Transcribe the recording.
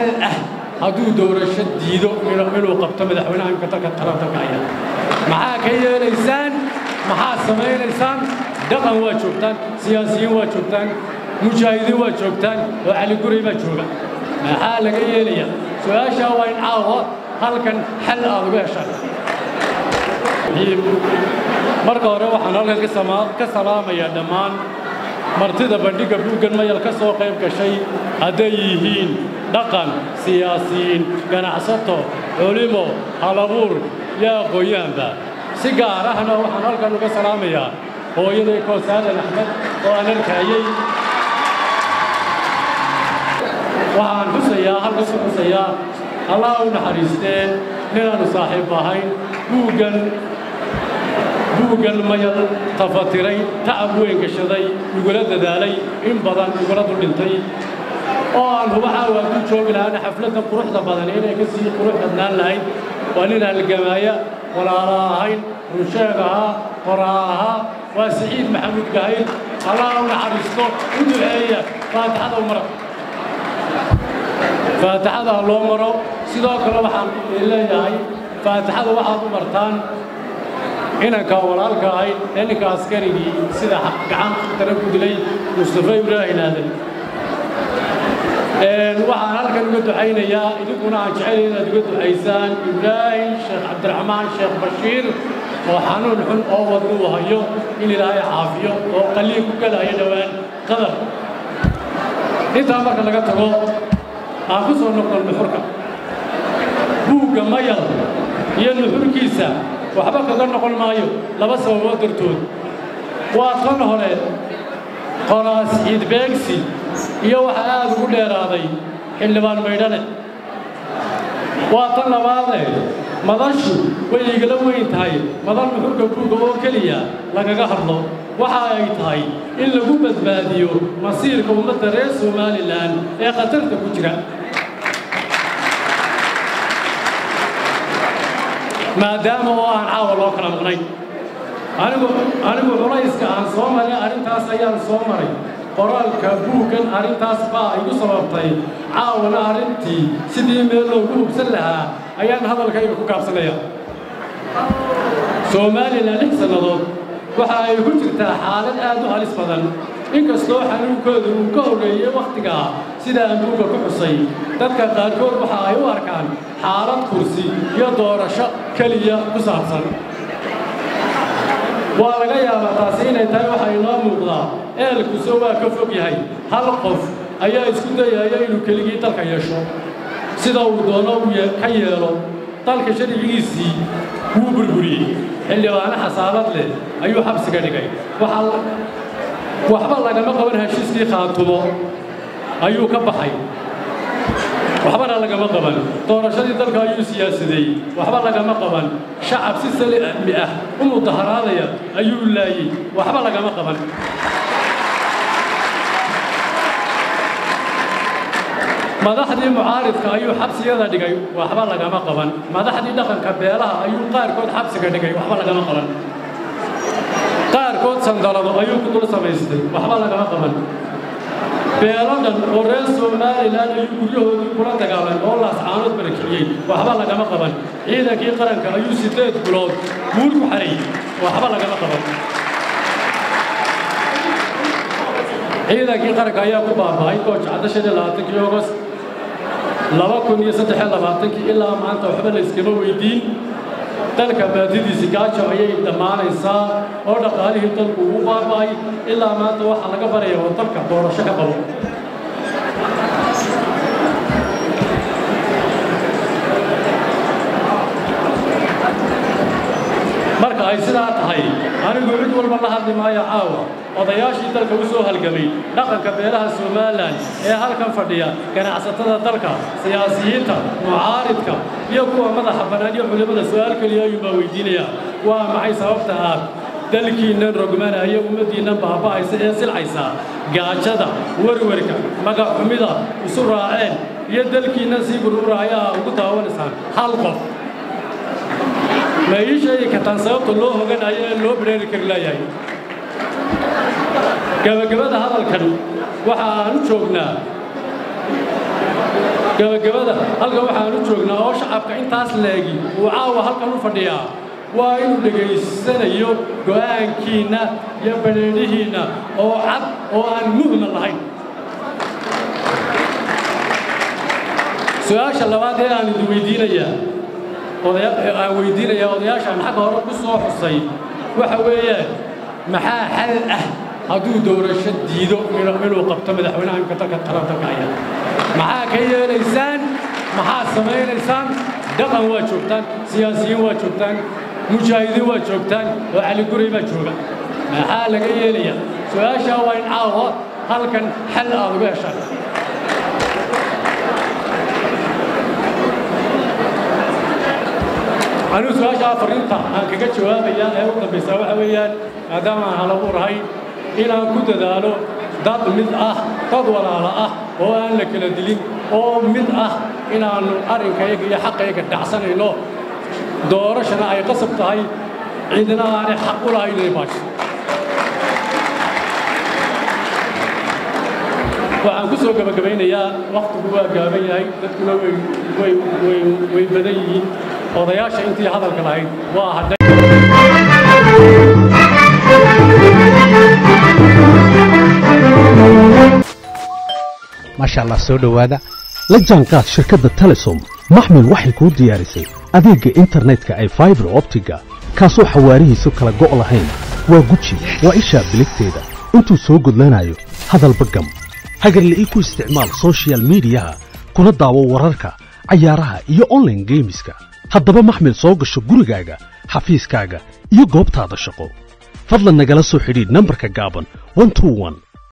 xal ah hadduu doorasho diido inuu qabto madaxweynaha imka dalka tarantanka aya maxaa ka yeelaysaan maxaa samaynaysaan dhaqan waa joogtaan siyaasiyiin waa joogtaan mujaahidiin waa joogtaan oo caliguray baa jooga maxaa laga yeelaya su-aashaa waa in caawa halkan xal aad uga heshaan marka hore waxaan halkan ka salaamayaa dhammaan martida bandhigga buuggan mayal ka soo qayb gashay hadday yihiin dhaqan siyaasiyiin ganacsato culimo halabuur iyo aqoon-yahanba si gaar ahna waxaan halkan uga salaamayaa hooyaday koosaadan axmed oo aan arkayey waxaan xusayaa halkas u xusayaa allah u naxariisteen ninaannu saaxiib ahayn buuggan buuggan mayal tafatiray tacab weyn gashaday igula dadaalay in badan igula duldhintay oo aan huba caawa ku joogi lahaana xafladda quruxda badan inay ka sii qurux badnaan lahayd waa nin halgamaaya walaala ahayn runsheeg ahaa qoraa ahaa waa siciid maxamuud gahayd allah u naxariisto u duceeya faatixada u mara faatixada ha loo maro sidoo kale waxaan leeyahay faatixada waxaad u martaan inanka walaalka ahayd ee ninka askarigii sida gacan tara ku dilay mustafa ibraahin aadan waxaan halkan uga ducaynayaa idinkuna aan jecelayn inaad uga ducaysaan ibraahim sheekh cabdiraxmaan sheekh bashiir oo xanuun xun oo wadnuu hayo in ilaahay caafiyo oo qalliin ku galayo dhowaan qadar intaa marka laga tago aan ku soo noqon nuxurka buugga mayal iyo nuxurkiisa waxba kaga noqon maayo laba sababood dartood waa tan hore qoraas ciidbeegsi iyo waxa aad ugu dheeraaday xildhibaan maydhane waa tan labaadee madashu way igala weyn tahay madal nuxurka buugga oo keliya lagaga hadlo waxa ay tahay in lagu badbaadiyo masiirka ummadda reer somalilan ee khatarta ku jira maadaama oo aan caawa loo kala maqnayn anigu anigu culayska aan soo maray arrintaas ayaan soo maray qoraalka buuggan arrintaas baa igu sababtay caawana arrintii sidii meel loogu hubsan lahaa ayaan hadalkayga ku gaabsanaya somalilan lix sannadood waxa ay ku jirtaa xaalad aad u halis badan inkastoo xanuunkooda uu ka horreeyey wakhtigaa sida aan buugga ku xusay dadka qaarkood waxa ay u arkaan xaalad kursi iyo doorasho keliya ku saabsan waa laga yaabaa taasi inay tahay waxa inoo muuqdaa eelkuse waa ka fog yahay hal qof ayaa isku dayaya inuu keligii dalka yeesho sida uu doono uu ka yeelo dalka sharcigiisii wuu burburiyey xildhibaano xasaabad leh ayuu xabsiga dhigay waxba lagama qaban heshiiskii khaatumo ayuu ka baxay waxbana lagama qaban doorashadii dalka ayuu siyaasadeeyey waxba lagama qaban shacab si salimi ah u mudaharaadaya ayuu laayey waxba lagama qaban madaxdii mucaaridka ayuu xabsiyada dhigay waxba lagama qaban madaxdii dhaqanka beelaha ayuu qaarkood xabsiga dhigay waxba lagama qaban qaarkood sandalado ayuu ku dul samaystay waxba lagama qaban beelo dhan oo reer somalilan ayuu guryahoodii kula dagaalan oo laascaanood barakiciyey waxba lagama qaban ciidankii qaranka ayuu sideed bilood buur ku xarayey waxba lagama qaban ciidankii qaranka ayaa ku baaba'ay goojacda shan iyo labaatankii ogost laba kun iyo saddex iyo labaatankii ilaa maanta waxba la iskama weydiin dalka baadidiisi gaajo ayay dhammaanaysaa oo dhaqaalihii dalku ugu baaba'ay ilaa maanta waxaa laga baraya oo dalka doorasho ka qabo marka ay sidaa tahay anigu cid walba la hadli maayo caawa odayaashii dalka u soo halgamay dhaqanka beelaha somalilan ee halkan fadhiya ganacsatada dalka siyaasiyiinta mucaaridka iyo kuwa madaxa bannaan iyo culimmada su'aal keliya ayuunbaa weydiinaya waa maxay sababta aad dalkiinnan rogmanaya ummaddiinnan baaba'aysa ee silcaysa gaajada werwerka magaxxumida isu raaceen iyo dalkiinnan sii burburaya aa ugu daawanaysaan hal qof ma ii sheegi kartaan sababta loo hoganayo ee loo bereeri kari laayahay gebagabada hadalkan waxa aan u joognaa gabagabada halkan waxaan u joognaa oo shacabka intaas leegi uu caawa halkan u fadhiyaa waa inuu dhegaysanayo go'aankiinna iyo badheedhihiinna oo cad oo aan muhma lahayn su-aasha labaad ee aan idin weydiinayaa aan weydiinayaa odayaashaan xagga hore ku soo xusay waxa weeyaan maxaa xal ah hadduu doorasho diido inuu qabto madaxweynaha imka dalka talanta kaya maxaa ka yeelaysaan maxaad samaynaysaan dhaqan waa joogtaan siyaasiyiin waa joogtaan mujaahidiin waa joogtaan oo cali guray baa jooga maxaa laga yeelayaa su-aashaa waa in caawa halkan xal aad uga heshaan anigu su-aashaa fariinta aan kaga jawaabaya ee u dambaysaa waxa weeyaan maadaama aan halabuurahay inaan ku dadaalo dad mid ah dad walaala ah oo aan la kala dilin oo mid ah inaannu arrinkayga iyo xaqayga dhacsanayno doorashana ay qasab tahay cidina aanay xaq u lahayn inay baasho waxaan ku soo gebagabaynayaa wakhtigu waa gaaban yahay dadkuna way badan yihiin odayaasha intii hadalka lahayd waa hadhay maasha allah soo dhowaada la jaanqaad shirkadda telesom maxmil waxay kuu diyaarisay adeegga internetka ay faibar optiga kaasoo xawaarihiisu kala go' lahayn waa guji waa ishaa biligteeda intuu soo gudlanayo hadalba gam hagarle ii ku isticmaal sochial midiyaha kuna daawo wararka cayaaraha iyo onlaine geemiska haddaba maxmil soo gasho gurigaaga xafiiskaaga iyo goobtaada shaqo fadlan nagala soo xidhiidh nambarka gaaban